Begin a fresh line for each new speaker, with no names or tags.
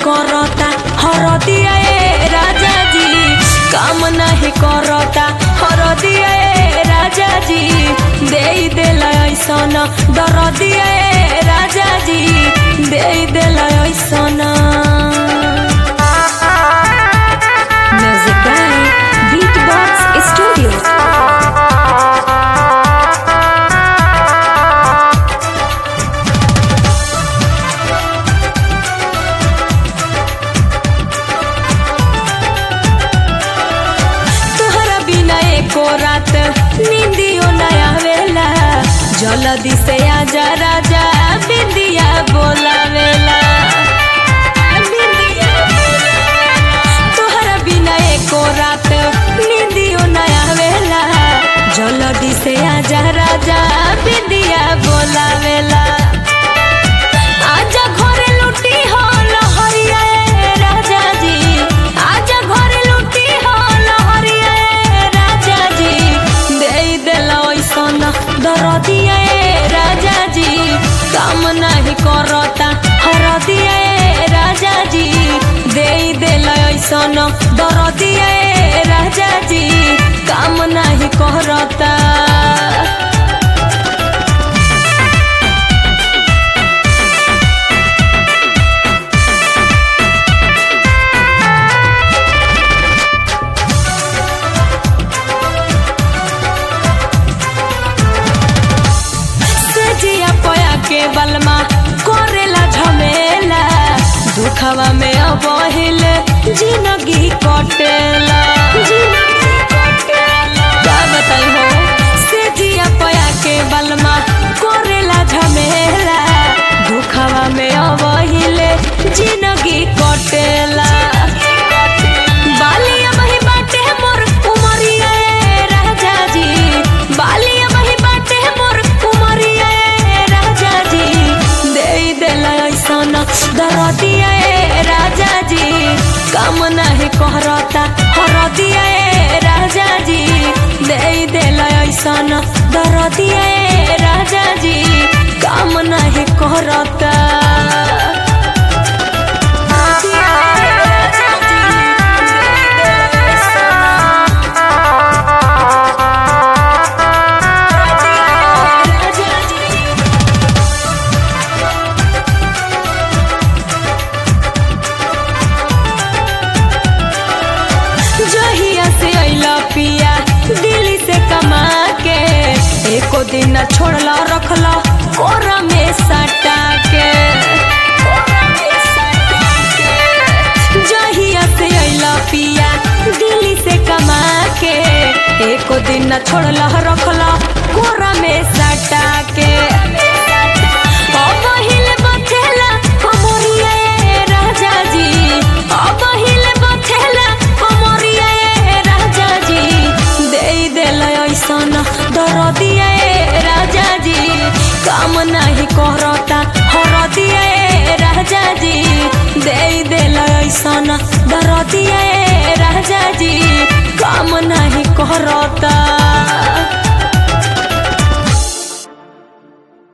करता हरदिया ए राजा जी काम नाही करता हरदिया ए राजा जी दे देला ऐसन दरदिया ए राजा जी दे देला ऐसन music by beat box studio तोहरा बिना एको रात नींदियो न आवेला जल्दी से आजा राजा बिंदिया बोलावेला तोहरा बिना एको रात नींदियो न आवेला जल्दी से आजा राजा बिंदिया बोलावेला आजा घरे लुटी हो लहरिया ए राजा जी आजा घरे लुटी हो लहरिया ए राजा जी दे देला ऐसन दरदिया ए राजा जी काम नहीं करता हरदिया ए राजा जी दे देला ऐसन दरदिया ए राजा जी काम नहीं करता सजिया पया के बलमा करेला झमेला दुखवा में अबहिल जिंदगी कटेला का बताई हो सजिया पया के बलमा करेला झमेला दुखवा में अबहिल जिंदगी कटेला बालिया बही बाटे मोर उमरिया ए राजा जी बालिया बही बाटे मोर उमरिया ए राजा जी दे देला ऐसन दरदिया ए राजा जी काम नहीं करता हरदिया ए राजा जी दे देला ऐसन दरदिया ए राजा जी काम नहीं करता जहिया से अइला पिया दिल्ली से कमा के एको दिन न छोड़ला रखला कोरा में सटा के जहिया से अइला पिया दिल्ली से कमा के एको दिन न छोड़ला रखला